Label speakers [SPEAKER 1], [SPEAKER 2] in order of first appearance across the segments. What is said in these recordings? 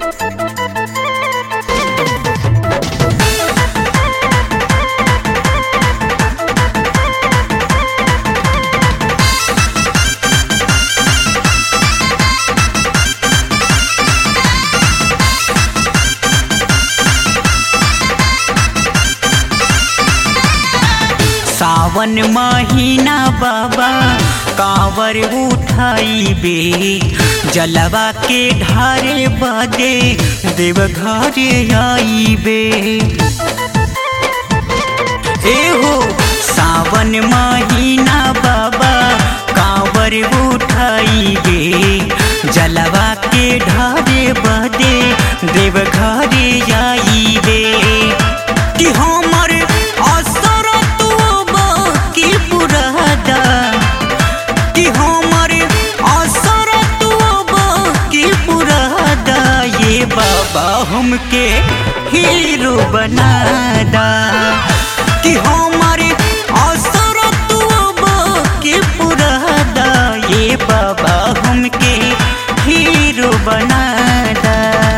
[SPEAKER 1] सावन महीना बाबा कांवर उठाइबे जलवा के ढारे बदे देवघरे आइबे एहो सावन महीना बाबा कांवर उठाइबे जलवा के ढारे बदे देवघरे आइबे कि हमर असर तू की पुरादा कि हमर असर तू की पुरादा ये बाबा हमके हीरो बनादा कि हमर असर तू की पुरादा ये बाबा हमके हीरो बनादा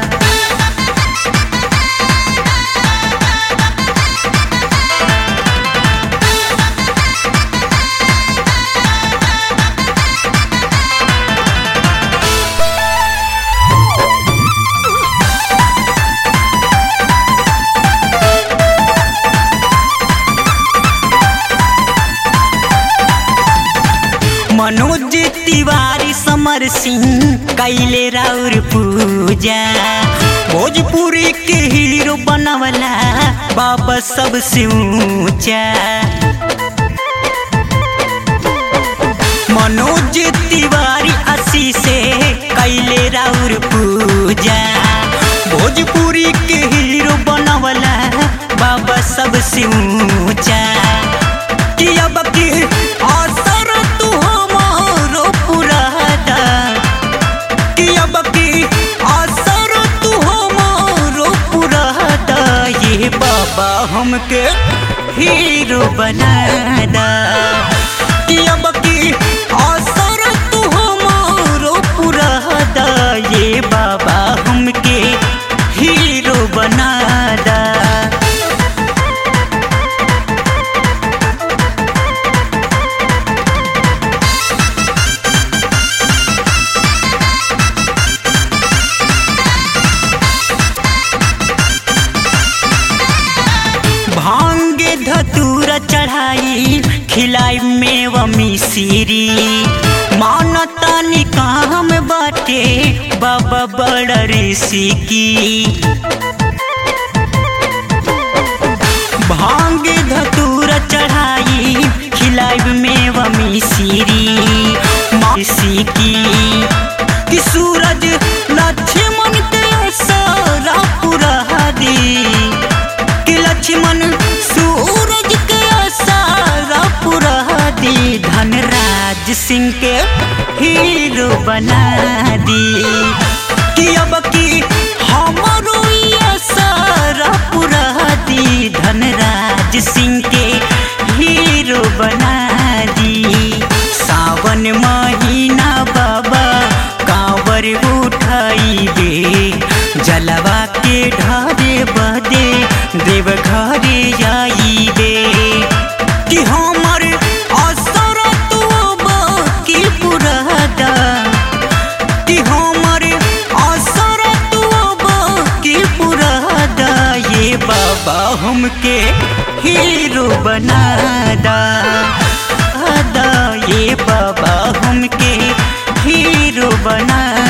[SPEAKER 1] मनोज तिवारी समर सिंह कैले राउर पूजा भोजपुरी के हीरो बनवला बाबा सबसे ऊंचा मनोज तिवारी असी से कैले राउर पूजा भोजपुरी के हीरो बनवला बाबा सबसे ऊंचा कि अब की असर तू हमारो पुरादा कि अब की असर तू हमारो पुरादा ये बाबा हमके हीरो बनादा कि अब की असर तू हमारो पुरादा ये बाबा हमके हीरो बनादा भांगे धतूर चढ़ाई खिलाई मेवा मिसिरी मानता निकाम बाटे बाबा बड़ ऋषि की भांगे धतूर चढ़ाई खिलाई मेवा मिसिरी मासी की कि सूरज लक्ष्मण के सारा पुरा दी कि लक्ष्मण सूरज के सारा पुरा दी धनराज सिंह के हीरो बना दी कि अब की हमरो ये सारा पुरा दी धनराज सिंह के हीरो बना दी सावन महीना बाबा कांवर उठाइबे जलवा के ढारे बदे देवघरे आइबे कि हमर असर तू की पुरादा कि हमर असर तू की पुरादा ये बाबा हमके हीरो बनादा आदा ये बाबा हमके हीरो बना